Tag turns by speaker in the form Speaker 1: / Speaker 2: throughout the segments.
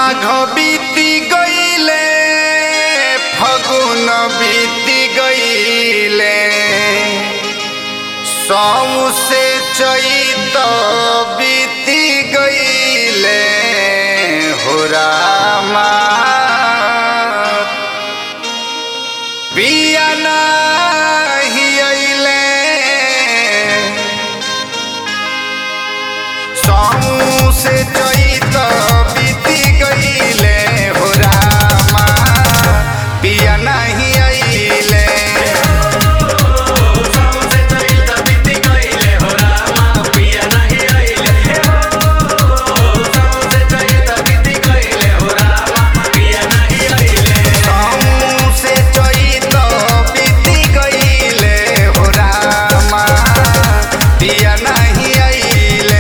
Speaker 1: माघ बीती गईले फगुन बीती गईले सौ से चैत बीती गईले हो रामा पिया नाही अइले सौ से चैत बीती गईले हो रामा पिया नहीं अइले सौ से चैत बीती गईले हो रामा पिया नहीं अइले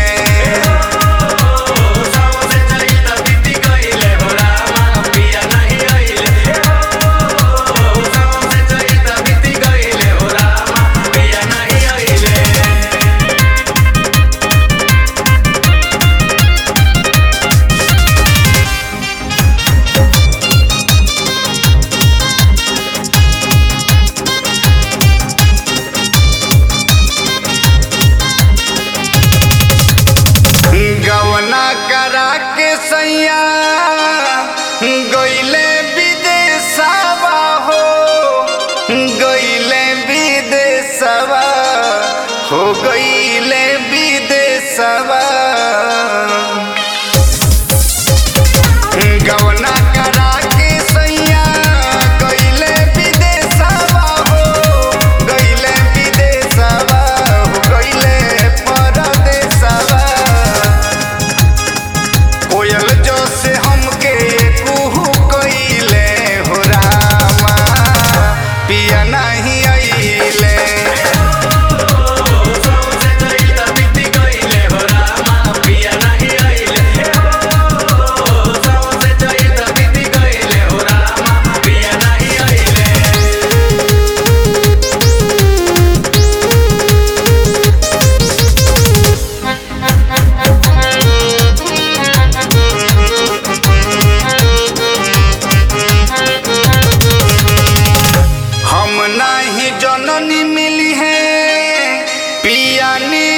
Speaker 1: गवना करा के सैया गईले विदेशवा हो गईले विदेशवा हो गईले विदेशवा गवना करा के सैया गईले विदेशवा हो गईले विदेशवा हो गईले परदेशवा कोयल जो से हमके कुहू कइले हो रामा पिया नहीं अइले हम नहीं जननी मिली है पिया नी